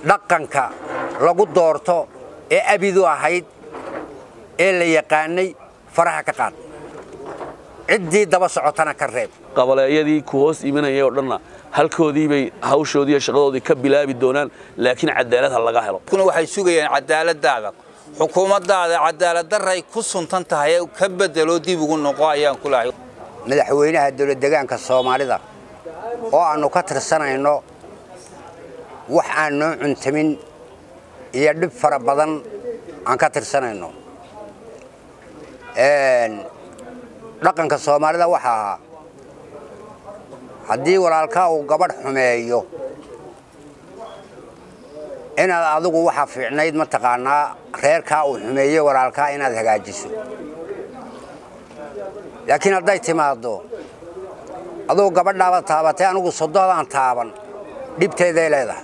dhaqanka lagu doorto ee abidu ahayd ee la yaqaanay faraha ka qaad ciddii daba socotana ka reeb qabaleeyadii ku hoos imanayay oo dhanna halkoodii bay hawshoodii iyo shaqadoodii ka bilaabi doonaan laakiin cadaalad ha laga helo kuna waxay sugayaan cadaaladaada xukuumaddaada cadaaladdaray ku suntan tahay ee ka bedelo dib ugu noqo ayaan ku lahay madaxweynaha dowladdegaanka soomaalida oo aannu ka tirsanayno wax aan noo cuntamin iyo dhib fara badan aan ka tirsanayno dhaqanka soomaalida waxa ahaa haddii walaalkaa uu gabadh xumeeyo inaad adigu waxa fiicnayd mataqaanaa reerkaa uu xumeeye walaalkaa inaad hagaajiso laakiin hadday timaaddo adugu gabadhaaba taabatay anigu soddodaan taaban dhibteeday leedahay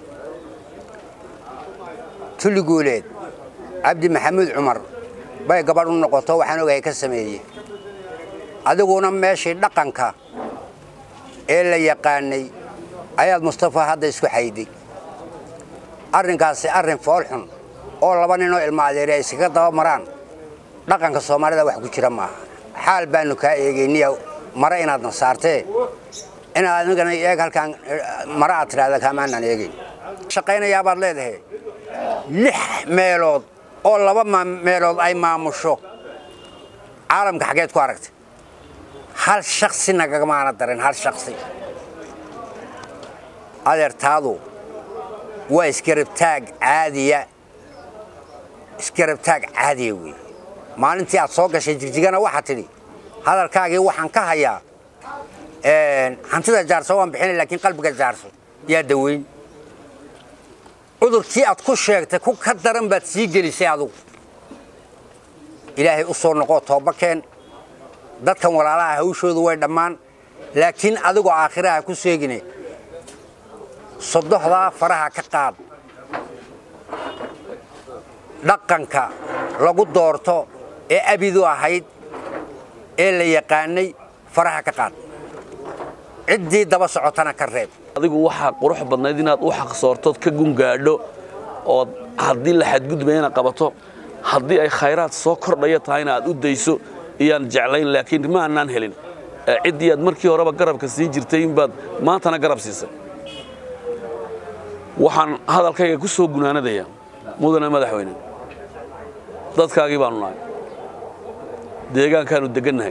tulliguuleed cabdi maxamuud cumar bay gabadh u noqoto waxaan ogahay ka sameeye adiguna meeshii dhaqanka ee la yaqaanay ayaad mustafa hadda isku xayday arrinkaasi arrin foolxun oo laba ninoo ilma adeeri ay iskaga daba maraan dhaqanka soomaalida wax ku jira maaha xaal baannu kaa eegayniya mare inaadna saartee inaad anigana eeg halkaan mare aad tidhahda kaamaanaan eegayn shaqaynayaabaad leedahay lix meelood oo laba meelood ay maamusho caalamka xaggeed ku aragtay hal shaksi nagamaana darin hal shaksi adeertaadu waa isgarabtaag caadiya isgarabtaag caadiya wey maalintii aad soo gashay jigjigana waxaad tidhi hadalkaagii waxaan ka hayaa hantida jaarso waan bixinay laakiin qalbiga jaarso yaa daweyn cudurkii aad ku sheegtay ku ka daran baad sii gelisay adugu ilaahay u soo noqoo toobakeen dadkan walaalaha hawshoodu way dhammaan laakiin adigoo aakhiraha ku seegine sodohdaa faraha ka qaad dhaqanka lagu doorto ee abidu ahayd ee la yaqaanay faraha ka qaad ciddii daba socotana ka reeb adigu waxaa qurux badnayd inaad u xaqsoortood ka gungaadho ood haddii la xadgudbayana qabato haddii ay khayraad soo kordhaya tahayna aad u dayso iyaan jeclayn laakiin ma annaan helin ciddii aad markii horeba garabka siin jirtay inbaad maantana garab siisay waxaan hadalkayga ku soo gunaanadayaa mudane madaxweyne dadkaagii baanu nahay deegaankaannu deggannahay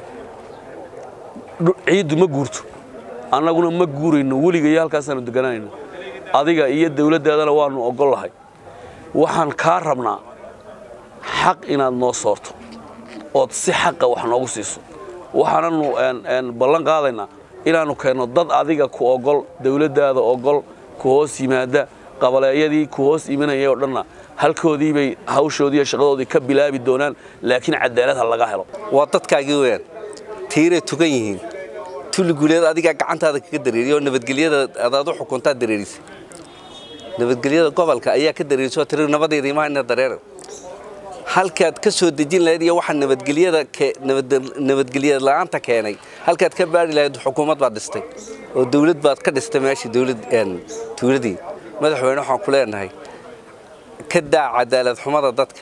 ciiddu ma guurto annaguna ma guurayno weligayo halkaasaannu deggananayno adiga iyo dawladdaadana waannu oggol lahay waxaan kaa rabnaa xaq inaad noo soorto ood si xaqa wax noogu siiso waxaananu ballan qaadaynaa inaannu keenno dad adiga ku oggol dawladdaada oggol ku hoos yimaadda qabaleeyadii ku hoos imanayay oo dhanna halkoodii bay hawshoodii iyo shaqadoodii ka bilaabi doonaan laakiin cadaalad ha laga helo waa dadkaagii weyaan tiiray tugan yihiin tulliguuleed adigaa gacantaada kaga dareeriya oo nabadgelyada adaad u xukuntaa dareerisa nabadgelyada gobolka ayaa ka dareerisa oo tiri nabadayda imaha ina dareera halkaad ka soo dejin lahayd iyo waxaa nabadgelyada nabadgelyada la'aanta keenay halkaad ka baari lahayd xukuumad baad dhistay oo dawlad baad ka dhistay meeshii dawlad tuuladii madaxweyne waxaan ku leenahay ka daa cadaalad xumada dadka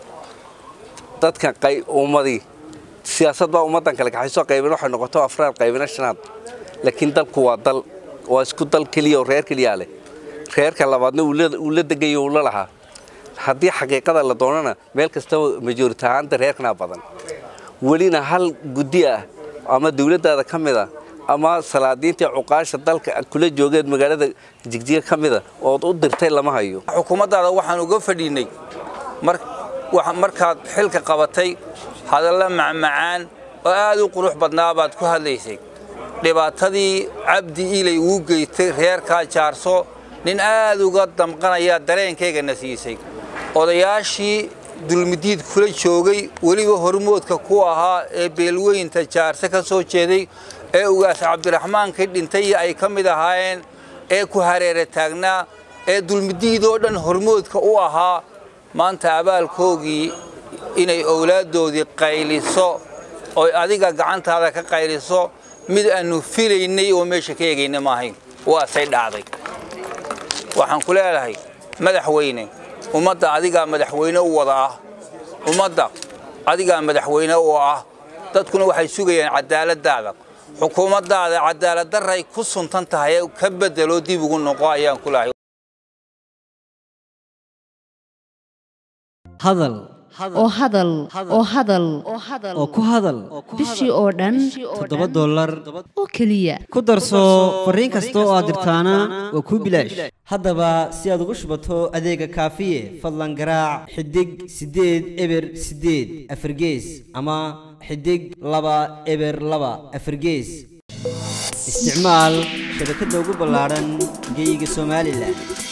dadka ummadii siyaasad baa ummaddan kale kaxaysoo qaybin waxay noqoto afraad qaybina shanaad laakiin dalku waa dal waa isku dal keliya oo reer keliyaa leh reerka labaadna uu la degayo uu la lahaa haddii xaqiiqada la doonana meel kastaba majority ahaanta reerkanaa badan welina hal guddi ah ama dawladdaada ka mid ah ama salaadiintii cuqaasha dalka kula joogeed magaalada jigjiga ka mida ood u dirtay lama hayo xukuumaddaada waxaan uga fadhiinay markaad xilka qabatay hadalla macmacaan oo aad u qurux badnaa baad ku hadlaysay dhibaatadii cabdi ilay uu geystay reerkaa jaarso nin aad uga damqanayaa dareenkaygana siisay odayaashii dulmidiid kula joogay weliba hormoodka ku ahaa ee beelweynta jaarse ka soo jeeday ee ugaas cabdiraxmaankii dhintay ay ka mid ahaayeen ee ku hareera taagnaa ee dulmidiid oo dhan hormoodka u ahaa maanta abaalkoogii inay owlaaddoodii qayliso oy adiga gacantaada ka qayliso mid aannu filaynay oo meesha ka eegayna maahayn waasay dhacday waxaan ku leedahay madaxweyne ummadda adigaa madaxweyne u wada ah ummadda adigaa madaxweyne u ah dadkuna waxay sugayaan cadaaladdaada xukuumaddaada cadaaladdarray ku suntan tahay ee ka bedelo dib ugu noqo ayaan ku lahay hadal oo hadal oo hadal oo ku hadal bishii oo dhan toddoba dollar oo keliya ku darso fariin kasta oo aad dirtaana waa kuu bilaash haddaba si aad ugu shubato adeega kaafiye fadlan garaac xidig siddeed eber siddeed afargees ama xidig laba eber laba afargees isticmaal shabakadda ugu ballaadhan geyga somalilan